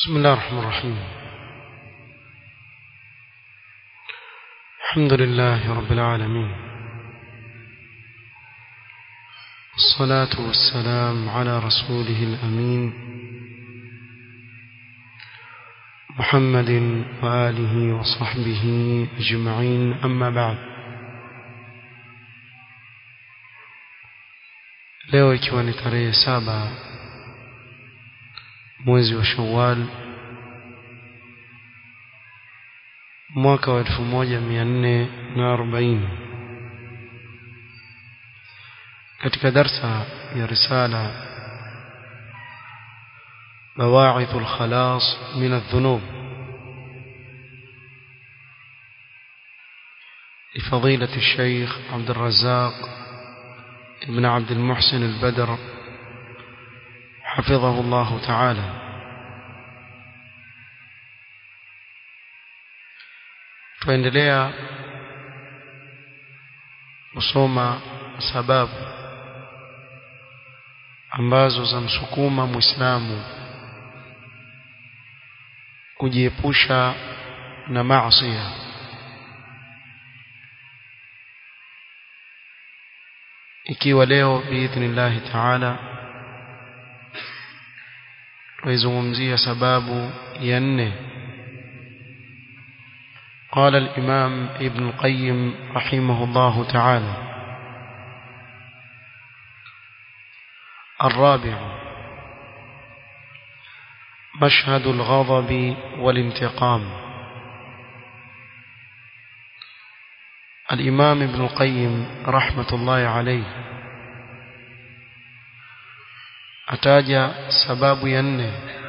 بسم الله الرحمن الرحيم الحمد لله رب العالمين الصلاة والسلام على رسوله الأمين محمد وآله وصحبه أجمعين أما بعد leo ikiwa ni tarehe saba mwezi wa Shawwal mwaka wa 1440 katika darsa ya risala بواعث الخلاص من الذنوب لفضيلة الشيخ عبد الرزاق ابن عبد المحسن البدر حفظه الله تعالى tuendelea kusoma sababu ambazo zamsukuma muislamu kujiepusha na maasi ikiwa leo biidhnillahi taala tuizungumzia sababu ya nne قال الإمام ابن القيم رحمه الله تعالى الرابع مشهد الغضب والانتقام الإمام ابن القيم رحمة الله عليه أتاجى سباب ينه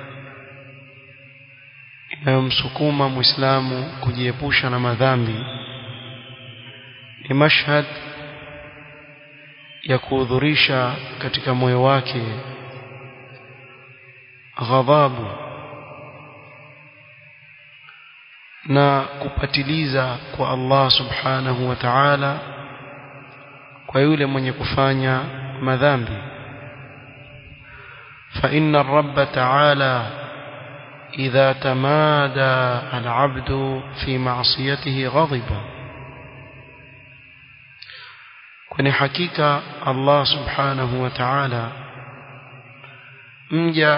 inayomsukuma muislamu kujiepusha na madhambi ni mashhad ya kuhudhurisha katika moyo wake ghadhabu na kupatiliza kwa Allah subhanahu wa ta'ala kwa yule mwenye kufanya madhambi fa inna ar-rabb ta'ala إذا تمادى العبد في معصيته غضب kwani hakika Allah subhanahu wa ta'ala mja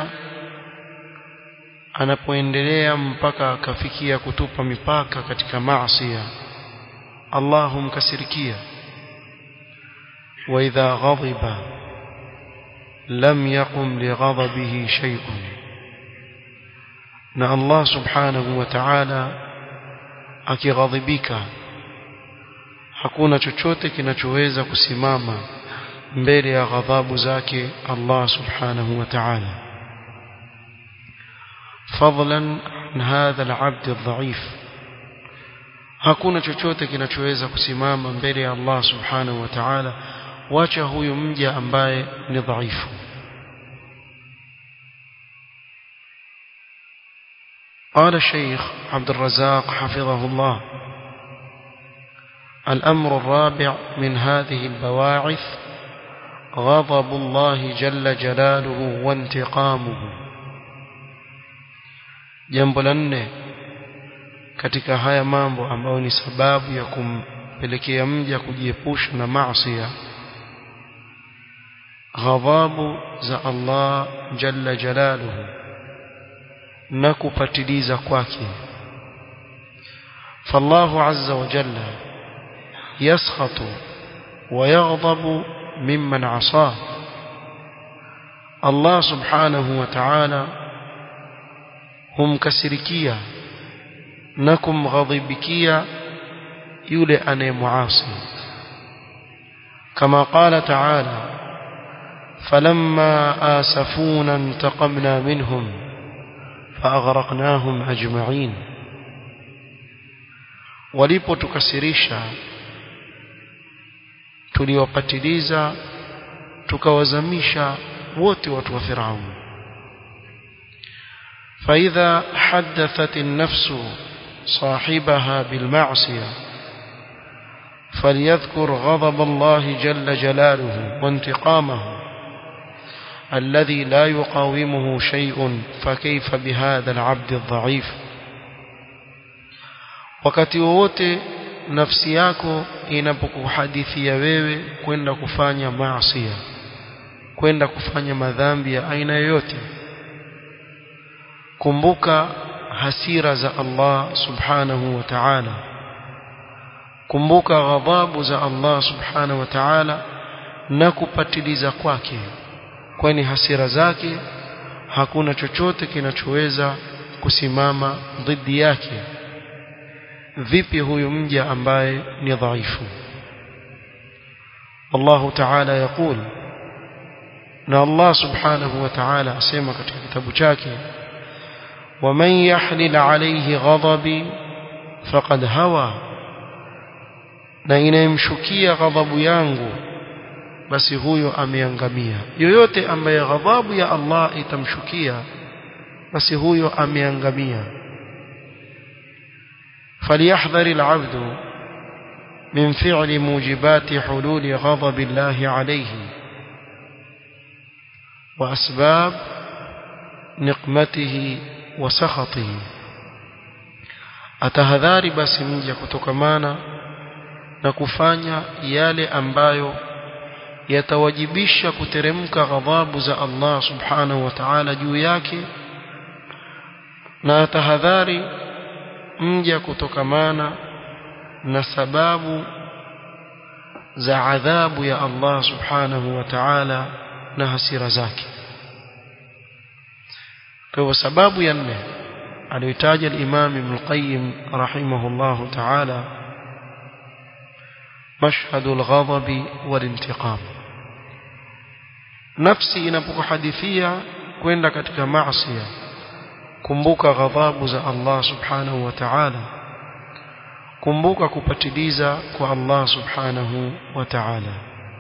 anapoendelea mpaka akafikia kutupa mipaka katika maasi Allah humkasirikia wa idha ghadiba lam yaqum li ghadabihi shay'un na Allah subhanahu wa ta'ala akighadhibika hakuna chochote kinachoweza kusimama mbele ya ghadhabu zake Allah subhanahu wa ta'ala fadlan an hadha al-'abd adh-dha'if hakuna chochote kinachoweza kusimama mbele ya Allah subhanahu wa ta'ala wacha huyu mja ambaye ni dhaifu قال الشيخ عبد الرزاق حفظه الله الأمر الرابع من هذه البواعث غضب الله جل جلاله وانتقامه jambo la nne katika haya mambo ambayo ni sababu ya kumpelekea mja kujiepusha na maasi ghadhabu za Allah jalla jalaluhu na kupatiliza kwake فالله عز وجل يسخط ويغضب ممن عصاه الله سبحانه وتعالى humkasirikia na kumghadhibikia yule anayemuasi kama qala ta'ala falamma asafuna intaqamna minhum فأغرقناهم أجمعين walipotukasirisha tuliwapatiliza tukawazamisha wote watu wa Firaun فإذا حدثت النفس صاحبها بالمعصية فليذكر غضب الله جل جلاله وانتقامه الذي لا يقاومه شيء فكيف بهذا العبد الضعيف wakati wowote nafsi yako inapokuhadithia wewe kwenda kufanya maasi kwenda kufanya madhambi ya aina yoyote kumbuka hasira za Allah subhanahu wa ta'ala kumbuka ghadhabu za Allah subhanahu wa ta'ala na kupatiliza kwake kwani hasira zake hakuna chochote kinachoweza kusimama dhidi yake vipi huyu mja ambaye ni dhaifu Allah ta'ala yakul na Allah subhanahu wa ta'ala asema katika kitabu chake ومن يحلل عليه غضبي فقد هوى na inayemshukia ghadhabu yangu basi huyo ameangamia yoyote ambaye ghadhabu ya Allah itamshukia basi huyo ameangamia فليحذر العبد من فعل موجبات حلول غضب الله عليه وأسباب نقمته وسخطه atahadhari basi mja kutokamana na kufanya yale ambayo yatawajibisha kuteremka ghadhabu za Allah subhanahu wa ta'ala juu yake na atahadhari mja kutokamana na sababu za adhabu ya Allah subhanahu wa ta'ala na hasira zake kwa hivyo sababu ya nne aliyotaja al-Imam Ibn Qayyim rahimahullahu ta'ala مشهد الغضب والانتقام nafsi inapokuhadithia kwenda katika maasi kumbuka ghadhabu za Allah subhanahu wa ta'ala kumbuka kupatiliza kwa Allah subhanahu wa ta'ala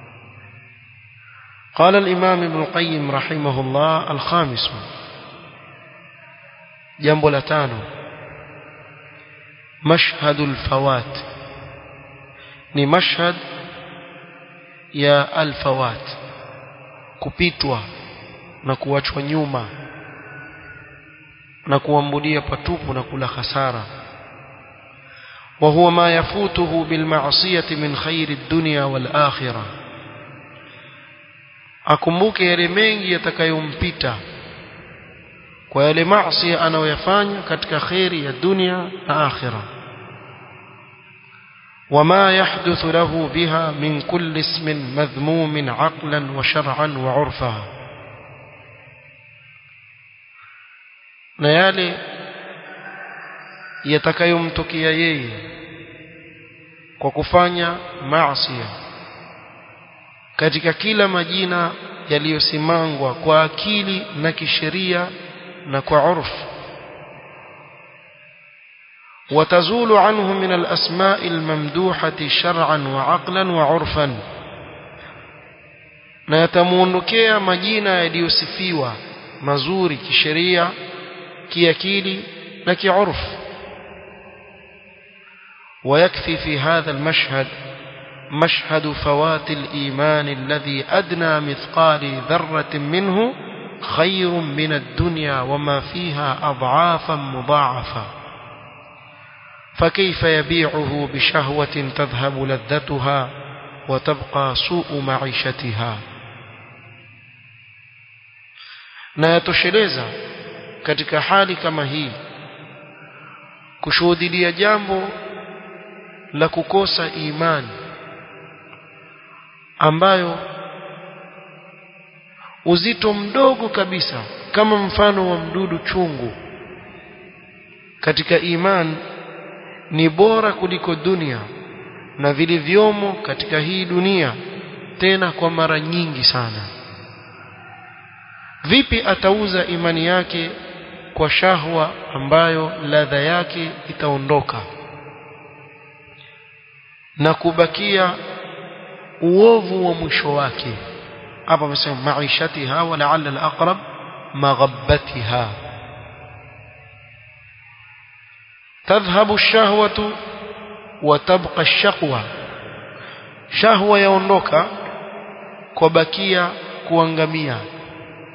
قال الإمام ابن القيم رحمه الله الخامس جنب لتانو مشهد الفوات ni mashhad ya alfawat kupitwa na kuachwa nyuma na kuambulia patupu na kula hasara وهو ما يفوته بالمعصية من خير الدنيا والآخرة akumbuke yale mengi yatakayompita kwa yale maasi anayoyafanya katika khairi ya dunia na akhirah وما يحدث له بها من كل اسم مذموم عقلا وشرعا وعرفا na yale yatakayomtokea yeye kwa kufanya maasi katika kila majina yaliyosimangwa kwa akili na kisheria na kwa urfu وتزول عنه من الأسماء الممدوحة شرعا وعقلا وعرفا na yatamuondokea majina yaliyosifiwa mazuri kisheria kiakili na kiurf ويكفي في هذا المشهد مشهد فوات الإيمان الذي أدنى مثقال ذرة منه خير من الدنيا وما فيها أضعافا مضاعفة فكيف يبيعه بشهوة تذهب لذتها وتبقى سوء معيشتها na yatosheleza katika hali kama hii kushuhudia jambo la kukosa imani ambayo uzito mdogo kabisa kama mfano wa mdudu chungu katika imani ni bora kuliko dunia na vilivyomo katika hii dunia tena kwa mara nyingi sana vipi atauza imani yake kwa shahwa ambayo ladha yake itaondoka na kubakia uovu wa mwisho wake hapa amesema maishatiha wa la'alla al-aqrab maghabbatiha تذهب الشهوة وتبقى الشقوة شهوة yaondoka kubakia kuangamia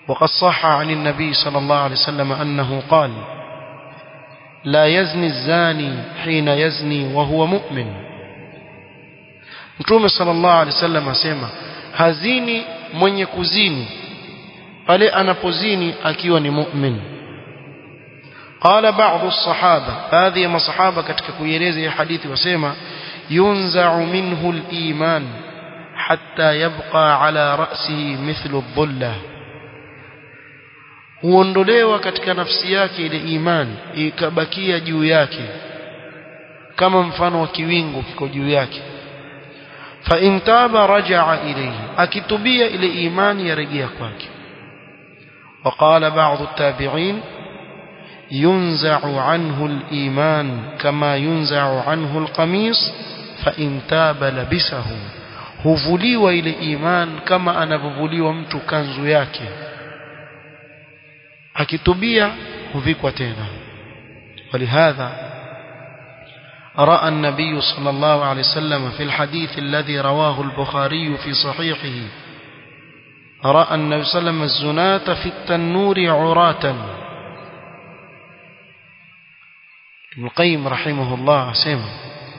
وقد صح عن النبي صلى الله عليه وسلم أنه قال لا يزني الزاني حين يزني وهو مؤمن Mtume sallallahu alaihi wasallam asema hazini mwenye kuzini pale anapozini akiwa ni mu'min. Qala ba'd as-sahaba, baadhi ya masahaba katika kuieleza hii hadithi wasema yunza'u minhu al-iman hatta yabqa ala ra'sihi mithlu adh-dhullah. Huondolewa katika nafsi yake ile imani ikabakia juu yake kama mfano wa kiwingu kiko juu yake فإن تاب رجع إليه أكتبية إلى إيمان يرجع كواك وقال بعض التابعين ينزع عنه الإيمان كما ينزع عنه القميص فإن تاب لبسه huvuliwa ile iman kama anavyovuliwa mtu kanzu yake akitubia huvikwa tena walihadha رأى النبي صلى الله عليه وسلم في الحديث الذي رواه البخاري في صحيحه رأى النبي صلى الله عليه وسلم الزناة في التنور عراة ابن القيم رحمه الله سيما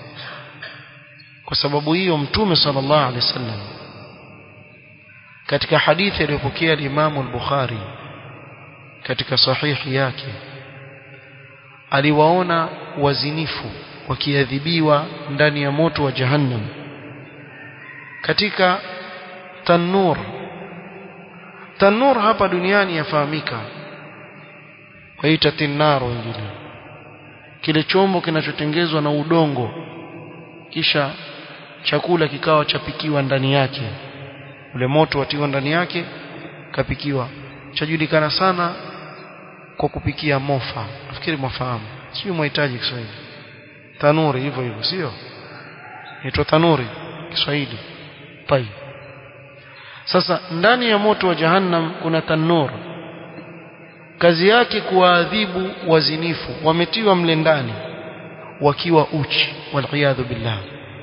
وسبب hiyo mtume sallallahu alaihi wasallam katika hadithi aliyopokea al-Imam al-Bukhari katika sahihi yake aliwaona wazinifu wakiadhibiwa ndani ya moto wa jahannam katika tanur tanur hapa duniani yafahamika waita tinnar wengine kile chombo kinachotengezwa na udongo kisha chakula kikawa chapikiwa ndani yake ule moto watiwa ndani yake kapikiwa chajulikana sana kwa kupikia mofa nafikiri mafahamu sio mhitaji Kiswahili tanuri hivyo hivyo sio inaitwa tanuri Kiswahili pai sasa ndani ya moto wa jahannam kuna tanur kazi yake kuwaadhibu wazinifu wametiwa mle ndani wakiwa uchi waliyadhu billah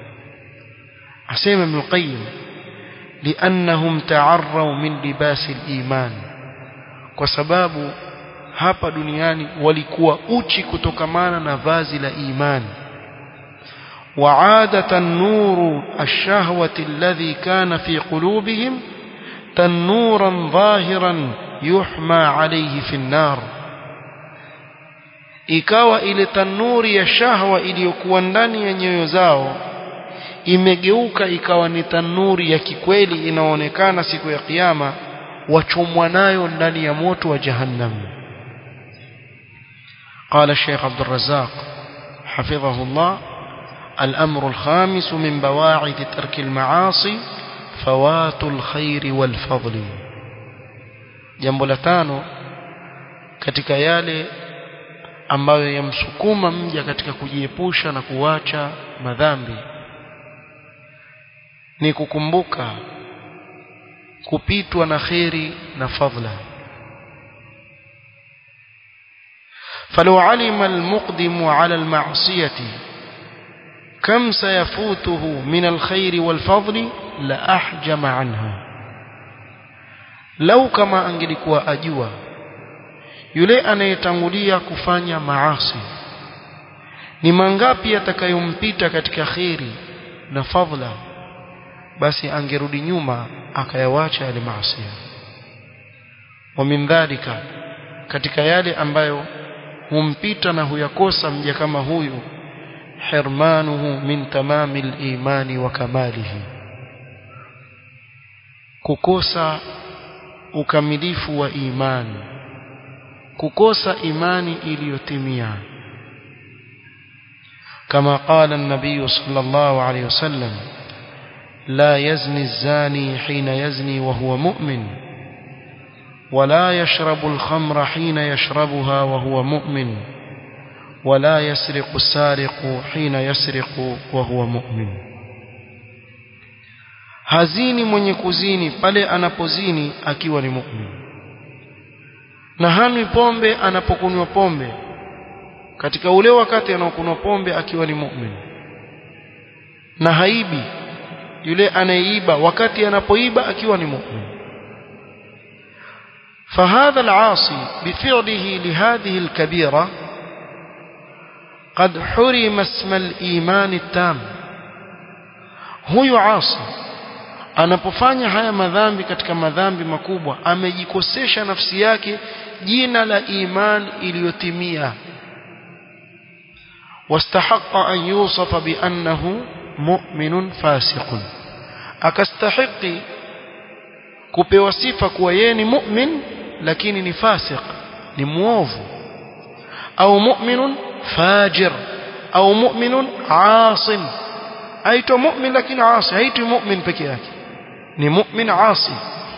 asema ibn qayyim liannahum ta'arraw min libasi al-iman kwa sababu hapa duniani walikuwa uchi kutokamana na vazi la imani وعادة النور الشهوة الذي كان في قلوبهم تنورا ظاهرا يحمى عليه في النار ikawa ile tanuri ya shahwa iliyokuwa ndani ya nyoyo zao imegeuka ikawa ni tanuri ya kikweli inaonekana siku ya kiyama wachomwa nayo ndani ya moto wa jahannam قال الشيخ عبد الرزاق حفظه الله الأمر الخامس من بواعث ترك المعاصي فوات الخير والفضل jambo la tano katika yale ambayo yamsukuma mja katika kujiepusha na kuacha madhambi ni kukumbuka kupitwa na kheri na fadla فلو علم المقدم على المعصية كم سيفوته من الخير والفضل لأحجم عنها لو كما angelikuwa ajua yule anayetangulia kufanya maasi ni mangapi atakayompita katika kheri na fadla basi angerudi nyuma akayawacha yale maasi wa min dhalika katika yale ambayo humpita na huyakosa mja kama huyu hirmanuhu min tamami al-imani wa kamalihi kukosa ukamilifu wa imani kukosa imani iliyotimia kama qala an-nabiy sallallahu alayhi wasallam la yazni az-zani hina yazni wa huwa mu'min ولا يشرب الخمر حين يشربها وهو مؤمن ولا يسرق السارق حين يسرق وهو مؤمن hazini mwenye kuzini pale anapozini akiwa ni mu'min na hanwi pombe anapokunywa pombe katika ule wakati anaokunywa pombe akiwa ni mu'min na haibi yule anayeiba wakati anapoiba akiwa ni mu'min فهذا العاصي بفعله لهذه الكبيرة قد حرم اسم الإيمان التام huyu asi anapofanya haya madhambi katika madhambi makubwa amejikosesha nafsi yake jina la iman iliyotimia واستحق أن يوصف بأنه مؤمن فاسق akastahiqi kupewa sifa kuwa yeye ni mu'min lakini ni fasiq ni muovu au mu'minun fajir au mu'minun asin aitwa mu'min lakini asi haitwi mu'min peke yake ni mu'min asi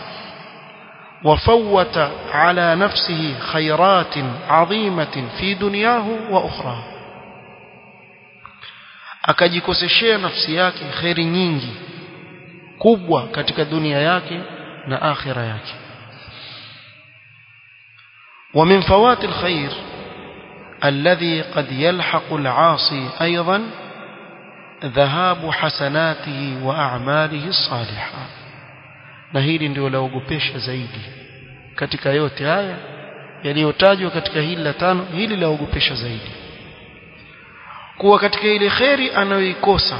وفوت على نفسه خيرات عظيمة في دنياه وأخرى akajikoseshea nafsi yake khairi nyingi kubwa katika dunia yake na akhira yake ومن فوات الخير الذي قد يلحق العاصي أيضا ذهاب حسناته وأعماله الصالحة na hili ndio laogopesha zaidi katika yote haya yaliyotajwa katika hili la tano hili laogopesha zaidi kuwa katika ile kheri anayoikosa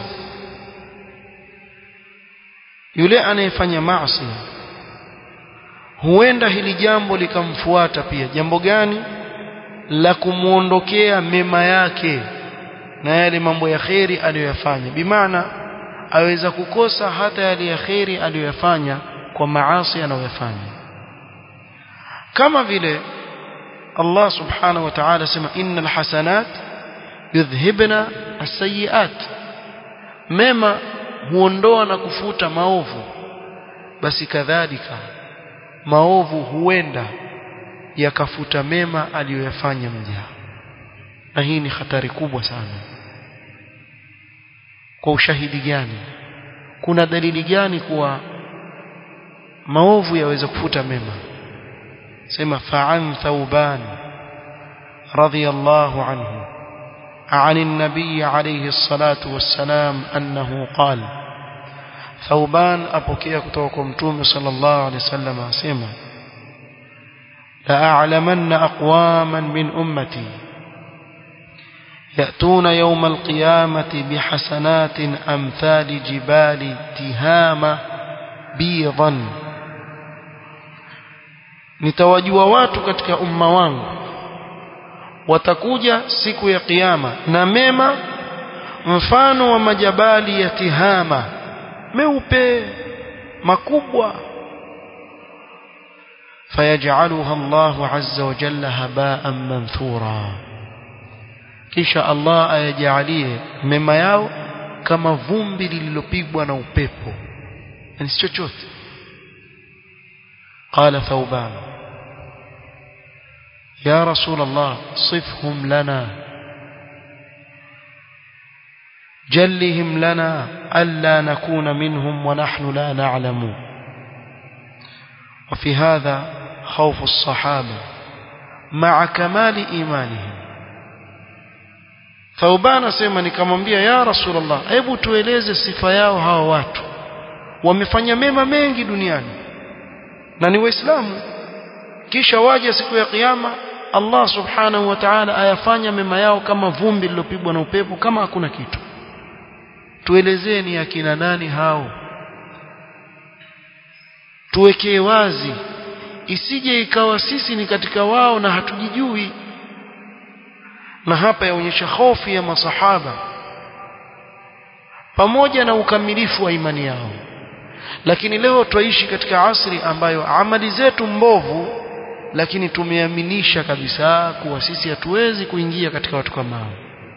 yule anayefanya maasi huenda hili jambo likamfuata pia jambo gani la kumuondokea mema yake na yale mambo ya kheri aliyoyafanya bimaana aweza kukosa hata yale ya kheri aliyoyafanya kwa maasi anayoyafanya kama vile Allah subhanahu wa ta'ala sema innal hasanat yudhhibna as-sayyi'at mema huondoa na kufuta maovu basi kadhalika maovu huenda yakafuta mema aliyoyafanya mja na hii ni hatari kubwa sana kwa ushahidi gani kuna dalili gani kuwa maovu yaweza kufuta mema sema fa'an thauban radiyallahu anhu عن النبي عليه الصلاة والسلام أنه قال ثوبان أبوكي كتوكم توم صلى الله عليه وسلم أسيما لأعلمن أقواما من أمتي يأتون يوم القيامة بحسنات أمثال جبال تهامة بيضا nitawajua watu katika umma wangu watakuja siku ya kiyama na mema mfano wa majabali ya tihama meupe makubwa fayajaluha Allahu azza wa jalla haba'an manthura kisha Allah ayajalie mema yao kama vumbi lililopigwa na upepo yani si chochote qala thawban يا رسول الله صفهم لنا جلهم لنا ألا نكون منهم ونحن لا نعلم وفي هذا خوف الصحابة مع كمال إيمانهم ثوبان سيما nikamwambia ya rasulullah hebu tueleze sifa yao hawa watu wamefanya mema mengi duniani na ni waislamu kisha waje siku ya kiyama Allah subhanahu wa ta'ala ayafanya mema yao kama vumbi lilopigwa na upepo kama hakuna kitu tuelezeni akina nani hao tuwekee wazi isije ikawa sisi ni katika wao na hatujijui na hapa yaonyesha hofu ya masahaba pamoja na ukamilifu wa imani yao lakini leo twaishi katika asri ambayo amali zetu mbovu lakini tumeaminisha kabisa kuwa sisi hatuwezi kuingia katika watu kama hao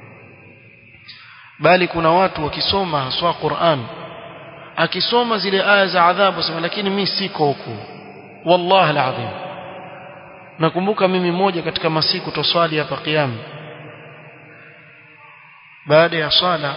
bali kuna watu wakisoma haswa Qur'an akisoma zile aya za adhabu sema lakini mimi siko huko wallahi alazim nakumbuka mimi moja katika masiku toswali hapa kiyama baada ya swala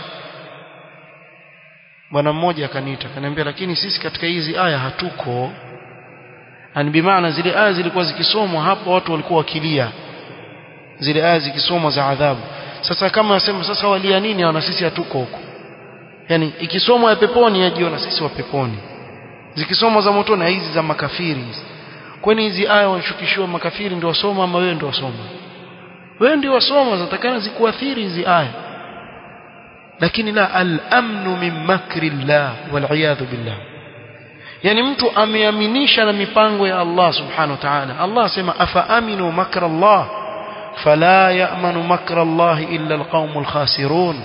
bwana mmoja akaniita akaniambia lakini sisi katika hizi aya hatuko ani bimaana zile aya zilikuwa zikisomwa hapo watu walikuwa wakilia zile aya zikisomwa za adhabu sasa kama nasema sasa walia nini na sisi hatuko huko yani ikisomwa ya peponi yajiona sisi wa peponi zikisomwa za motoni hizi za makafiri hizi kwani hizi aya wanashukishiwa makafiri ndio wasoma ama wewe ndio wasoma wewe ndio wasoma zatakana zikuathiri hizi aya lakini la al-amnu min makri llah wal billah yani mtu ameaminisha na mipango ya Allah subhanahu wa ta'ala Allah asema afa aminu makra Allah fala ya'manu makra Allah illa alqaumul khasirun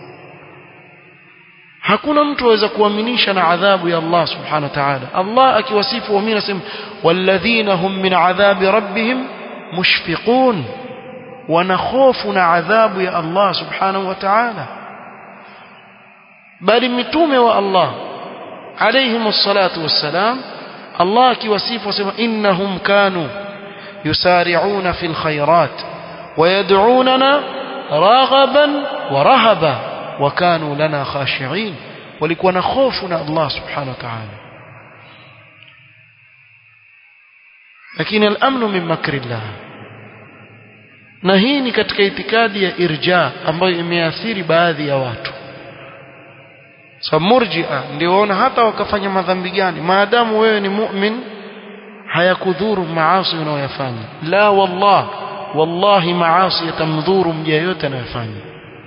hakuna mtu aweza kuaminisha na adhabu ya Allah subhanahu wa ta'ala Allah akiwasifu waumini asema walladhina hum min adhabi rabbihim mushfiqun wanakhofu na adhabu ya Allah subhanahu wa ta'ala bali mitume wa Allah عليهم الصلاة والسلام الله كيوصف وسمى إنهم كانوا يسارعون في الخيرات ويدعوننا راغبا ورهبا وكانوا لنا خاشعين ولكون خوفنا الله سبحانه وتعالى لكن الأمن من مكر الله na hii ni katika itikadi ya irja ambayo imeathiri baadhi ya watu so murjia ndio waona hata wakafanya madhambi gani maadamu wewe ni mu'min hayakudhuru maasi unayoyafanya la wallah wallahi maasi yatamdhuru mja yote anayofanya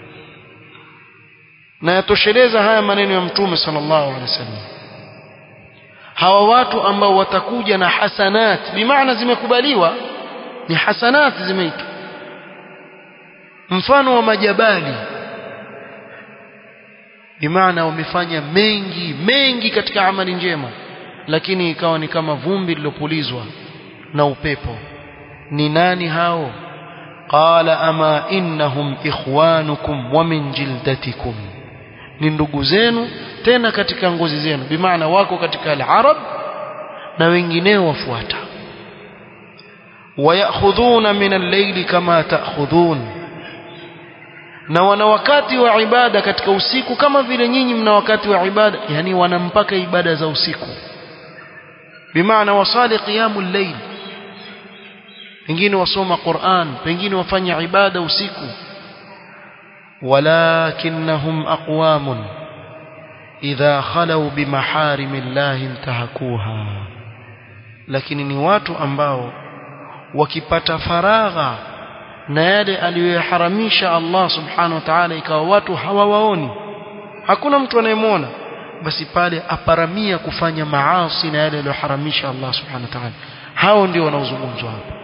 na yatosheleza haya maneno ya mtume sallallahu alaihi wasallam hawa watu ambao watakuja na hasanat bimaana zimekubaliwa ni hasanat zimeitwa mfano wa majabali bimaana wamefanya mengi mengi katika amali njema lakini ikawa ni kama vumbi lilopulizwa na upepo ni nani hao qala ama innahum ikhwanukum wa min jildatikum ni ndugu zenu tena katika ngozi zenu bimaana wako katika al-arab na wengineo wafuata wayakhudhuna min al-layli kama ta'khudhun na wana wakati wa ibada katika usiku kama vile nyinyi mna wakati wa ibada yani wana mpaka ibada za usiku bimaana wasali qiyamul layl pengine wasoma Qur'an pengine wafanya ibada usiku walakinnahum aqwamun idha khalu bimaharimillahi intahakuha lakini ni watu ambao wakipata faragha na yale aliyoyaharamisha Allah subhanahu wa ta'ala ikawa watu hawawaoni hakuna mtu anayemwona basi pale aparamia kufanya maasi na yale aliyoharamisha Allah subhanahu wa ta'ala hao ndio wanaozungumzwa hapa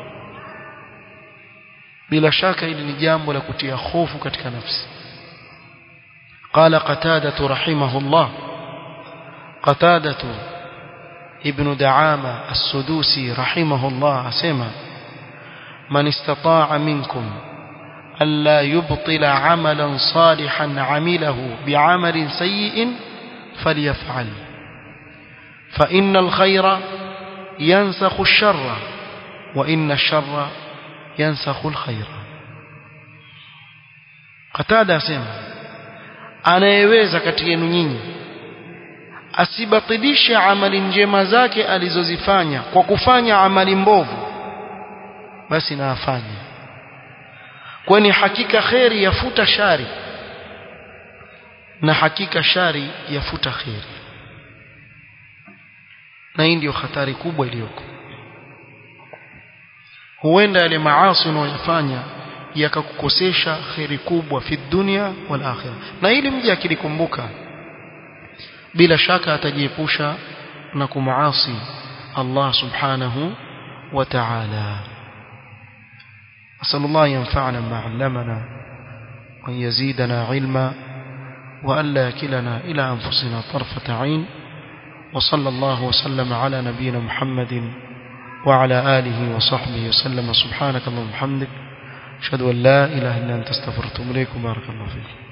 bila shaka hili ni jambo la kutia hofu katika nafsi قال قتادة رحمه الله قتادة ابن دعامة السدوسي رحمه الله أسمى من استطاع منكم ألا يبطل عملا صالحا عمله بعمل سيء فليفعل فإن الخير ينسخ الشر وإن الشر ينسخ الخير قتادة سيما anayeweza kati yenu nyinyi asibatilishe amali njema zake alizozifanya kwa kufanya amali mbovu basi na afanye kwani hakika kheri yafuta shari na hakika shari yafuta kheri na hii ndio hatari kubwa iliyoko huenda yale maasi unayoyafanya yakakukosesha kheri kubwa fi dunia wal akhirah na hili mje akilikumbuka bila shaka atajiepusha na kumaasi Allah subhanahu wa ta'ala أسأل الله ينفعنا ما علمنا وأن يزيدنا علما وألا يكلنا إلى أنفسنا طرفة عين وصلى الله وسلم على نبينا محمد وعلى آله وصحبه وسلم سبحانك اللهم وبحمدك أشهد أن لا إله إلا أنت استغفرك وأتوب إليك بارك الله فيكم